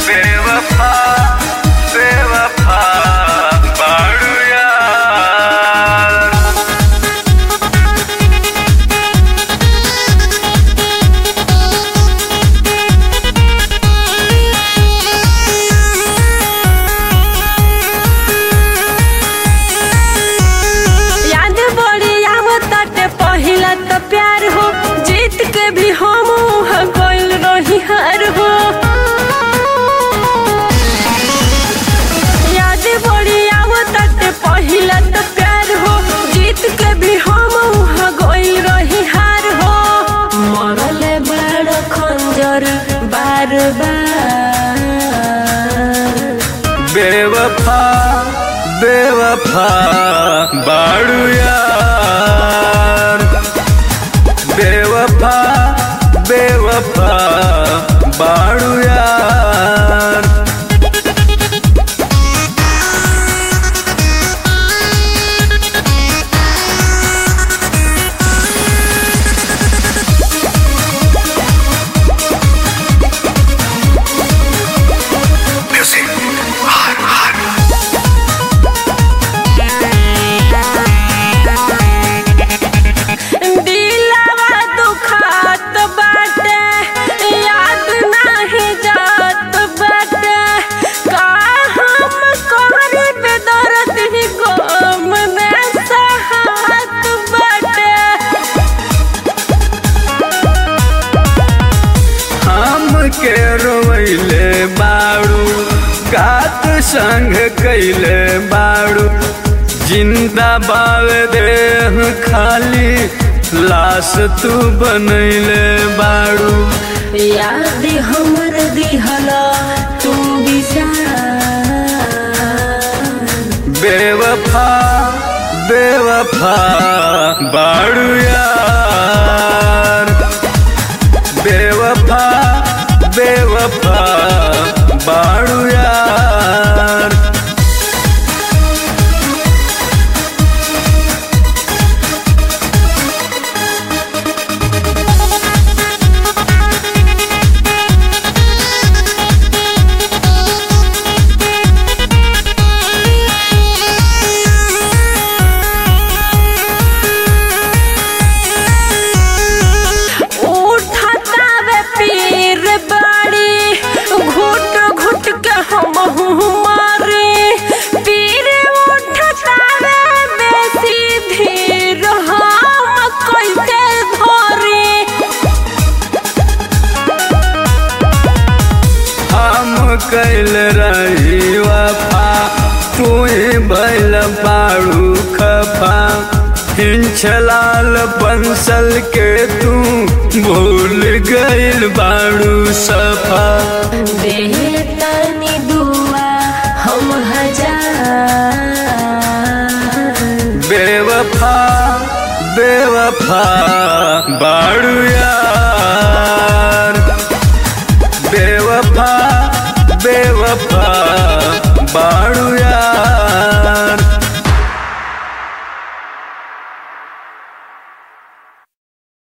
बेवफा बेवफा बाड़ू यार याद बड़ी आवताटे पहिला तो प्यार हो जीत के भी हम गइल रही हार हो याद बड़ी आवताटे पहिला तो प्यार हो जीत के भी हम गइल रही हार हो मरले बड़ खंजर बार बार बेवफा बेवफा बाड़ू यार बेवफा बेवफा बाड़ू यार दिलवा दुखात बाटे याद नाही जात बाटे का हम कहरी पे दर्द ही गम में सहात बाटे हम के रोइले बाड़ू कात संग कैले बाड़ू जिंदा बाव देह खाली लाश तू बनैले बाड़ू याद हमर दिहला तू बिचार बेवफा बेवफा बाड़ू यार बेवफा बेवफा बाड़ू यार उठाता वे पीर बाड़ी घुट घुट के हम मारे पीर उठाता वे बेसी धीर हम कैसे धरे हम कैल रही वफा तू बैल बाड़ू खफा हिंचलाल बंसल के तू भूल गइल बाड़ू सफा बेतनी दुआ हम हजार बेवफा बेवफा बाड़ू यार बेवफा बेवफा बाड़ू यार